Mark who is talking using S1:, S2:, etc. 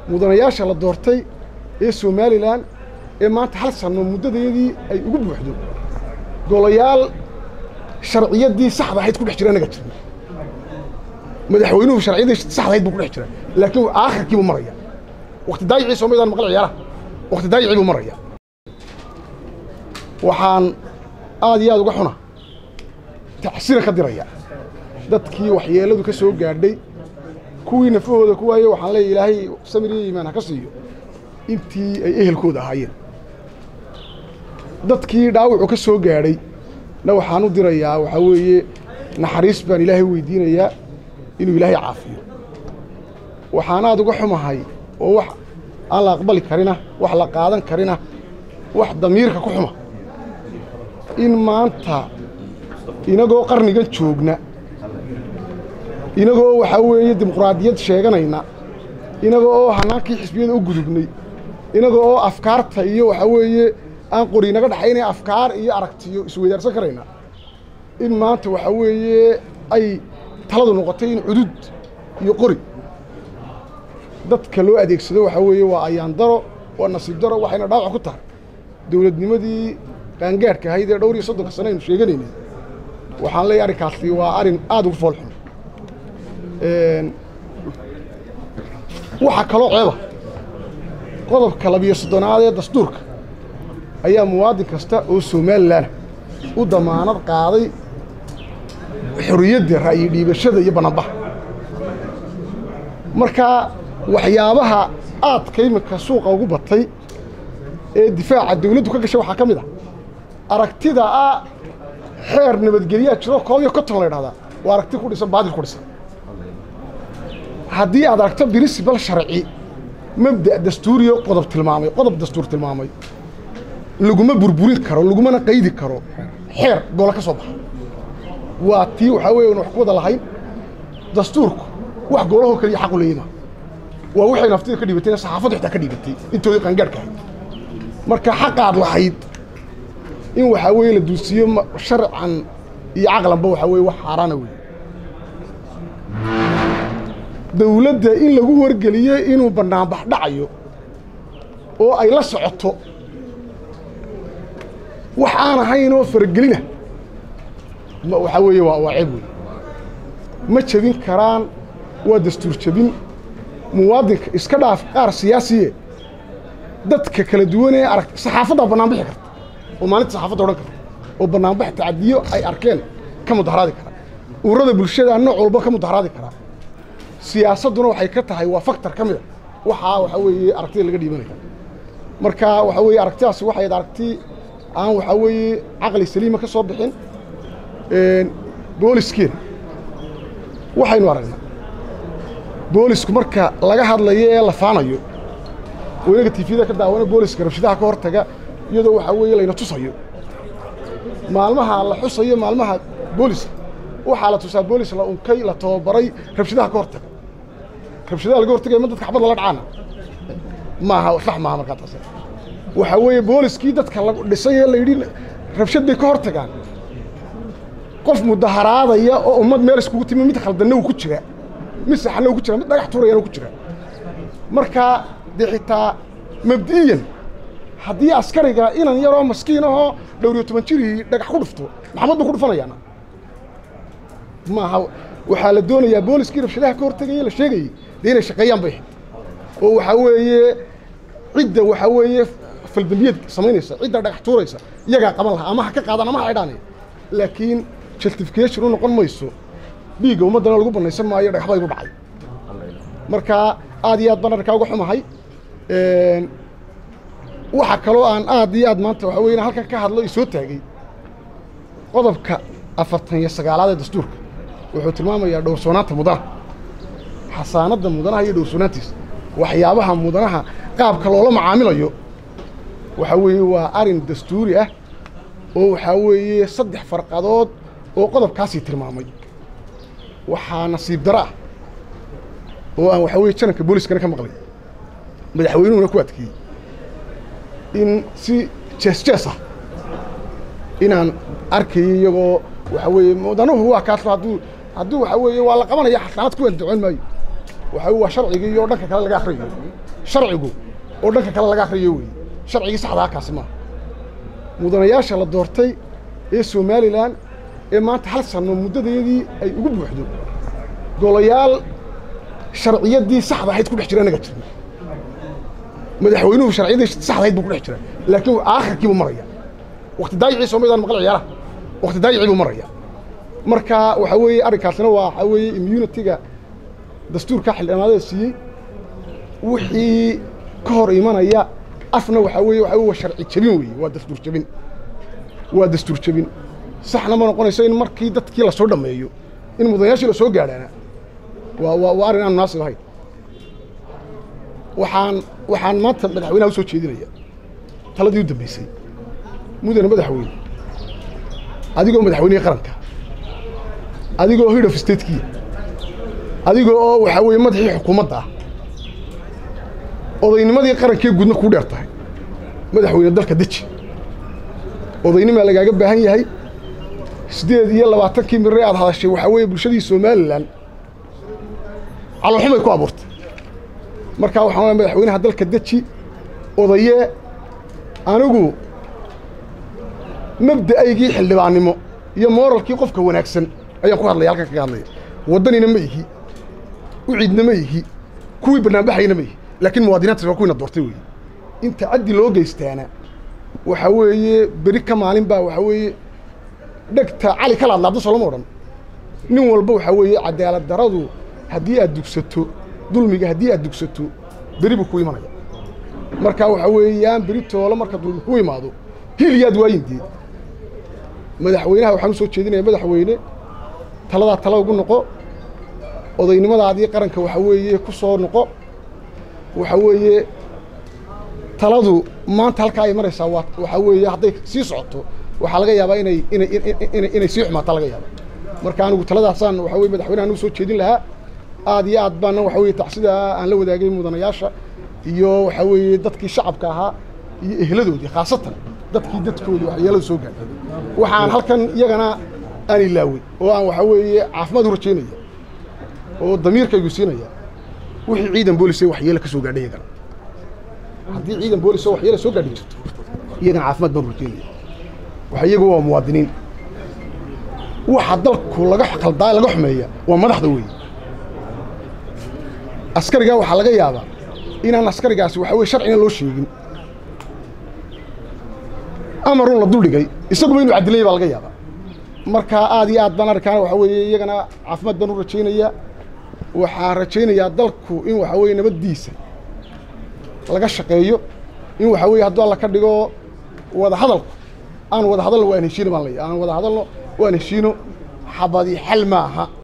S1: mudanayaasha la doortay ee somalilan ee maanta hal sanno muddadeedii ay ugu buuxdo golayaal sharciyaddii saxda ahayd ku dhex jira anaga jirna madaxweynuhu sharciyaddii saxda ahayd buu ku dhex jira laakiin aakhirkii buu maraya wakti daayicii soomaydaan maqal ciyaaraha wakti daayicii buu maraya waxaan aad iyo aad uga xuna tacsira ka diraya dadkii waxyeelladu ka soo gaadhay kuwii nafahooda ku waaye waxaan leeya ilaahay samir iyo iimaan ha ka siiyo intii ay ehelkooda ahaayeen dadkii dhaawacu ka soo gaadhay na waxaan u dirayaa waxaa weeye naxariis baan ilaahay weydiinayaa inuu ilaahay caafiyo waxaan aad uga xumahay oo wax aan la aqbali karina wax la qaadan karina wax damiirka ku xuma in maanta inagoo qarnigan joogna inagoo waxaa weeye dimuqraadiyad sheeganayna inagoo oo hanaankii xisbiyada u gudubnay inagoo oo afkaarta iyo waxaa weeye aan qori inaga dhaxaynaya afkaar iyo aragtiyo isweydaarsan karayna in maanta waxaa weeye ay taladu noqotay in cudud iyo qori dadka loo adeegsado waxaa weeye waa ayaan daro waa nasiib daro waxayna dhaawac ku tahay dowladnimadii qaangaadhka ahayd ee dhowr iyo soddonka sane aynu sheeganaynay waxaan leeyahy arrinkaasi waa arrin aad ugu fool xun waxaa kaloo ceeba qodobka labiyo soddonaad ee dastuurka ayaa muwaadin kasta oo somalilan u damaanad qaaday xorriyadda ra'yi dhiibashada iyo bannanbaha markaa waxyaabaha aadka iminka suuqa ugu batay ee difaaca dawladdu ka gashay waxaa ka mid ah aragtida ah xeer nabadgelyaa jiro koob iyo konton la ydhahdaa waa aragti ku dhisan baadil ku dhisan haddii aad aragto birisibal sharci mabda' dastuuriyo qodob tilmaamay qodob dastuur tilmaamay laguma burburin karo lagumana qaydi karo xeer goola ka soo baxa waa tii waxaa weeye wax ku wada lahayn dastuurku wax goolahoo keliya xaqu leeyima waa waxay naftida ka dhiibatayna saxaafaddu xitaa ka dhiibatay intoodii qaangaadhka ahayd marka xaqaad lahayd in waxaa weeye la duusiyo sharcan iyo caqlanba waxaa weeye wax xaaraana weeye dawladda in lagu wargeliyo inuu bannaanbax dhacayo oo ay la socoto wax aan ahayn oo faragelina waxaa weeye waa waa ceeb wey ma jebin karaan waa dastuur jebin muwaadinka iska dhaaf qaar siyaasiye dadka kala duwan ee arag saxaafaddaa bannaanbixi karta oo maalinta saxaafadda odhan karta oo bannaanbax tacadiyo ay arkeen ka mudaharaadi karaa ururada bulshada nooc walba ka mudaharaadi karaa siyaasadduna waxay ka tahay waa faktor ka mida waxaa waxaa weeye aragtida laga dhiibanaya marka waxaa weeye aragtidaasi waxay ahayd aragti aan waxaa weeye caqli saliima ka soo bixin booliskeena waxaynu aragnaa boolisku marka laga hadlayo ee la faanayo oo inaga tifiyada ka daawana booliska rabshadaha ka hortaga iyadoo waxaa weeye layna tusayo maalmaha la xusayo maalmaha booliska waxaa la tusaa boolis la unkay la tababaray rabshadaha ka hortaga rabshadaha laga hortagaya ma dadka xabad lala dhacaana maaha sax maaha markaa taas waxaa weeye booliskii dadka la dhisay ee layidhi rabshad bay ka hor tagaan qof mudaharaadaya oo ummad meel iskugu timi mid khaldanna uu ku jira mid saxna uu ku jira mid dhagax tuurayana ku jira markaa dee xitaa mabdi'iyan haddii askariga inan yaroo maskiin ahoo dhowr iyo toban jirihii dhagax ku dhufto maxamad buu ku dhufanayaana maaha waxaa la doonayaa booliskii rabshadaha ka hortagaya la sheegayey dee inay shaqeeyaan bay ahayd oo waxaa weeye cidda waxaa weeye faldambiyad samaynaysa cidda dhagax tuuraysa iyagaa qaban lahaa ama ha ka qaadaan ama ha idhaanaya laakiin justification u noqon mayso dhiigga ummaddana lagu bannaysan maayo dhagaxbaa igu dhacay marka aad iyo aad baan arkaa uga xumahay waxa kaloo aan aad iyo aad maanta waxaa weye halkan ka hadlo i soo taagay qodobka afartan iyo sagaalaad ee dastuurka wuxuu tilmaamayaa dhowrsoonaanta mudanaha xasaanadda mudanaha iyo dhowrsoonaantiisa waxyaabaha mudanaha qaabka loola macaamilayo waxaa weeye waa arin dastuuri ah oo waxaa weeye saddex farqadood oo qodobkaasii tilmaamay waxaa nasiib daro ah oo aan waxaa weye jananka booliskana ka maqlay madaxweynuhuna ku adkeeyey in si jees jees ah inaan arkayo iyagoo waxaa weeye mudanuhu waa kaas hadduu hadduu waxaa weeye waa la qabanaya xasaanad kuwan ducoon maayo waxa waa sharcigii iyo dhanka kale laga akhriyo sharcigu oo dhanka kale laga akhriyo weeye sharcigii saxdaa kaasi maaha mudanayaasha la doortay ee somalilan ee maanta hal sanno muddadayadii ay ugu buuxdo golayaal sharciyaddii saxda ahayd ku dhex jira inaga jirna madaxweynuhu sharciyaddii saxda ahayd buu ku dhex jira laakiin aakhirkii buu maraya wakti daayicii soomaalidaan maqal ciyaaraha wakti daayicii buu maraya marka waxaa weeye arrinkaasina waa waxaa weeye immunitiga dastuurka xildhibaanada siiyey wixii ka hor imanaya afna waxaa weeye waxaa waa sharci jebin weeye waa dastuur jebin waa dastuur jebin saxna ma noqonayso in markii dadkii lasoo dhammeeyo in mudanayaashii lasoo gaadhaana waa waa waa arrin aan munaasib ahayn waxaan waxaan maanta madaxweynaha u soo jeedinaya taladii u dambaysay mudane madaxweyne adigoo madaxweynihii qaranka adigoo head of statekiya adigoo oo waxaa weeye madaxii xukuumadda ah odaynimadii qarankee guudna kuu dheer tahay madaxweyne dalka deji odaynimaa lagaaga baahan yahay siddeed iyo labaatankii mirre aad hadashay waxaa weeye bulshadii somalilan caloolxumay ku abuurtay markaa waxaan oa madaxweynaha dalka deji odaye anigu mabda'aygii xildhibaannimo iyo mooralkii qofka wanaagsan ayaan ku hadlaya halkan kaga hadlaya waddanina ma ihi u ciidna ma ihi kuwii bannaanbaxayna ma ihi laakiin muwaadiniintaas waa kuwiina doortay weeye inta caddi loo geystaana waxaa weeye beri ka maalin baa waxaa weeye dhegta cali kala hadlaabdo solama odhan nin walba waxaa weeye cadaalad daradu haddii aad dugsato dulmiga haddii aad dugsato beri buu ku imanaya marka waxaa weeye yaan beri toolo marka dulmi ku imaado hiliyaad waayindeed madaxweynaha waxaan u soo jeedinaya madaxweyne taladaa tala ugu noqo odaynimadaadii qaranka waxaa weeye ku soo noqo waxaa weeye taladu maanta halkaa ay maraysaa waa waxaa weeye hadday sii socoto waxaa laga yaabaa inay inay inay inay sii xumaataa laga yaaba marka anigu taladaasaan waxaa weye madaxweynahan u soo jeedin lahaa aad iyo aad baana waxaa weye tacsida aan la wadaagay mudanayaasha iyo waxaa weeye dadkii shacabka ahaa iyo ehladoodii khaasatan dadkii dadkoodii waxyeeladu soo gaadhay waxaan halkan iyagana aan ilaawey oo aan waxaa weeye caafimaad u rajaynaya oo damiirkaygu siinaya wixii ciidan boolis ee waxyeele ka soo gaadhay iyagana haddii ciidan boolis oo waxyeele soo gaadhi jirto iyagana caafimaad baan u rajaynaya waxa iyagu waa muwaadiniin waxa dalku laga qaldaa laga xumeeya waa madaxda weeye askarigaa waxaa laga yaabaa inaan askarigaasi waxa weye sharcina loo sheegin amarun la duldhigay isaguba inuu cadilanya baa laga yaabaa marka aad iyo aad baan arkaana waxaa weeye iyagana caafimaad baan u rajaynayaa waxaan rajaynayaa dalku in waxaa weeye nabaddiisa laga shaqeeyo in waxaa weeye hadduu alla ka dhigo wada hadalku aan wada hadalno waan heshiino baan leeyahay aan wada hadalno waan heshiino xabadi xal maaha